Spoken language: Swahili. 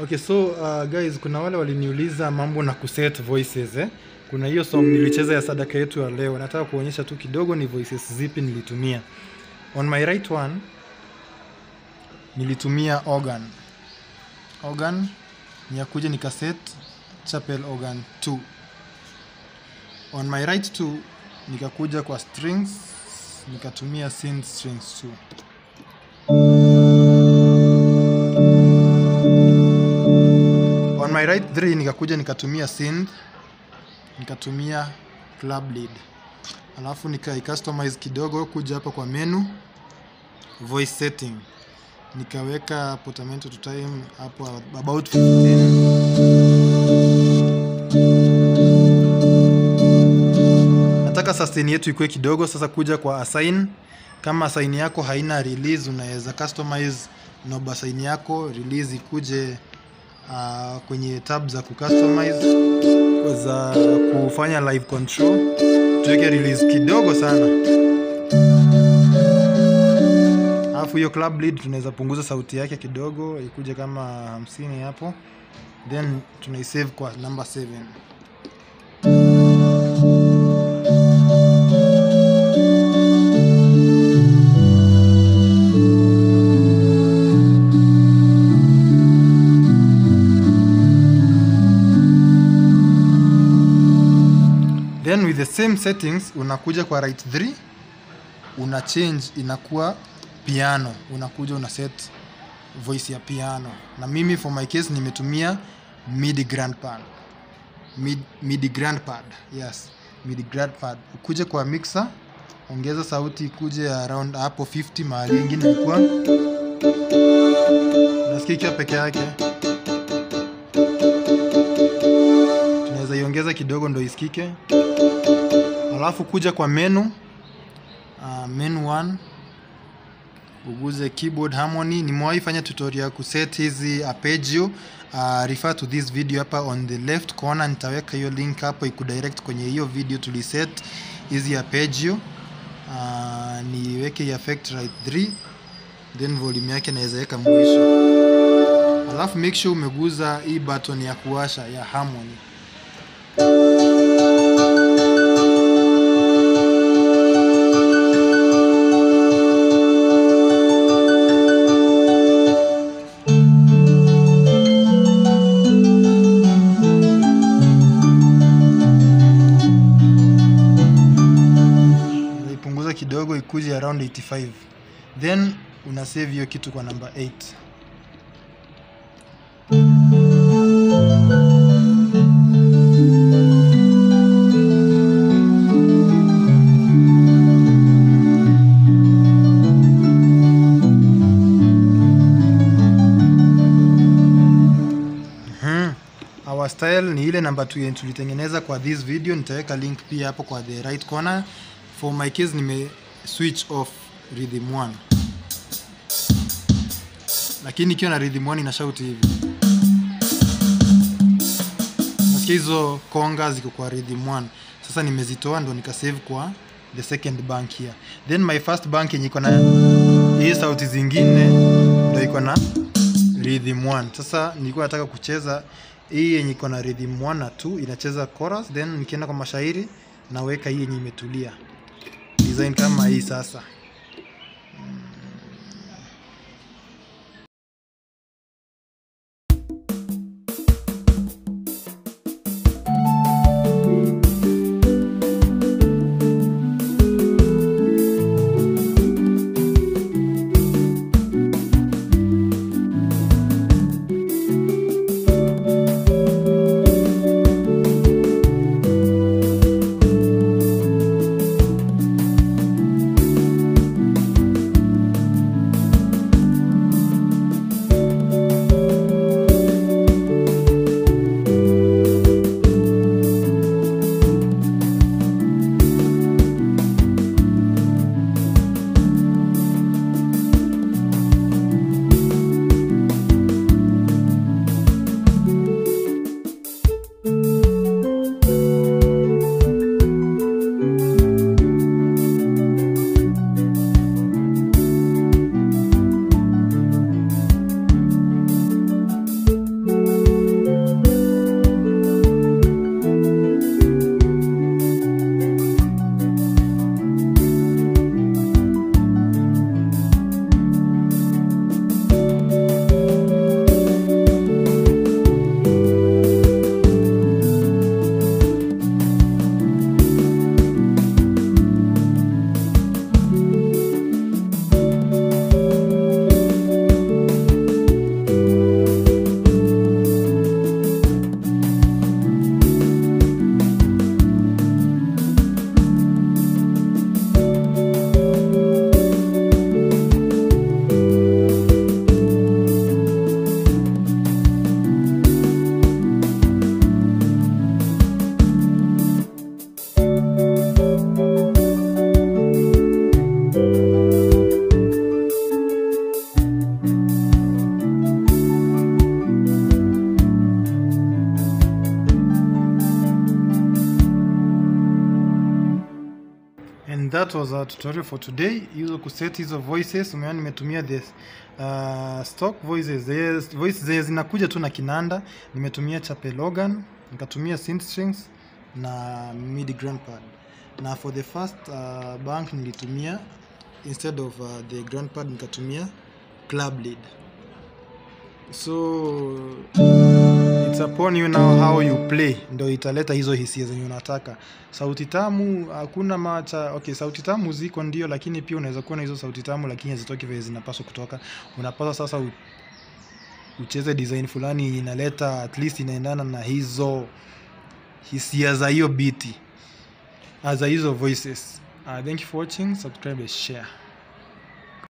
Okay, so uh, guys, kuna wale waliniuliza mambo na kuset voices eh? Kuna hiyo song nilicheza ya sadaka yetu ya leo. Nataka kuonyesha tu kidogo ni voices zipi nilitumia. On my right one nilitumia organ. Organ ni ya kuja nikaset chapel organ 2. On my right two nikakuja kwa strings nikatumia synth strings 2. on my right 3 nikakuja nikatumia synth nikatumia club lead alafu nikai customize kidogo kuja hapa kwa menu voice setting nikaweka portamento to time hapo about 15 nataka sustain yetu ikuwe kidogo sasa kuja kwa assign kama assign yako haina release unaweza customize knob assign yako release ikuje uh, kwenye tab za kucustomize za kufanya live control tuweke release kidogo sana alafu hiyo club lead tunaweza punguza sauti yake kidogo ikuje kama hamsini hapo then tunaisave kwa number 7 then with the same settings unakuja kwa right 3 una change inakuwa piano unakuja una set voice ya piano na mimi for my case nimetumia midi grand pad mid, midi grand pad yes midi grand pad ukuje kwa mixer ongeza sauti ikuje around hapo 50 mahali ingine ilikuwa nasikika peke yake tunaweza iongeza kidogo ndo isikike alafu kuja kwa menu uh, menu 1 uguze keyboard harmony nimewahi fanya tutorial ya kuset hizi arpeggio uh, refer to this video hapa on the left corner nitaweka hiyo link hapo ikudirect kwenye hiyo video tuliset hizi arpeggio uh, niweke effect right 3 then volume yake naweza weka mwisho alafu make sure umeguza hii button ya kuwasha ya harmony ipunguza kidogo ikuje around 85 then una save hiyo kitu kwa namba 8 Mhm. Our style ni ile namba 2 yenye tulitengeneza kwa this video nitaweka link pia hapo kwa the right corner for my case nime switch off rhythm 1 lakini ikiwa na rhythm 1 ina shout hivi nasikia hizo konga ziko kwa rhythm 1 sasa nimezitoa ndo nikasave kwa the second bank here then my first bank yenye iko na hii sauti zingine ndo iko na rhythm 1 sasa nilikuwa nataka kucheza hii yenye iko na rhythm 1 na 2 inacheza chorus then nikienda kwa mashairi naweka hii yenye imetulia design kama hii sasa that was our tutorial for today hizo kuset hizo voices umeona nimetumia this uh, stock voices yes, voice zenye zinakuja tu na kinanda nimetumia chape logan nikatumia synth strings na midi grand pad na for the first uh, bank nilitumia instead of uh, the grand pad nikatumia club lead so it's upon you now how you play ndo italeta hizo hisia zenye unataka sauti tamu hakuna macha okay sauti tamu ziko ndio lakini pia unaweza kuwa na hizo sauti tamu lakini hazitoki vile zinapaswa kutoka unapaswa sasa u, ucheze design fulani yenye inaleta at least inaendana na hizo hisia za hiyo biti ah, za hizo voices uh, thank you for watching subscribe and share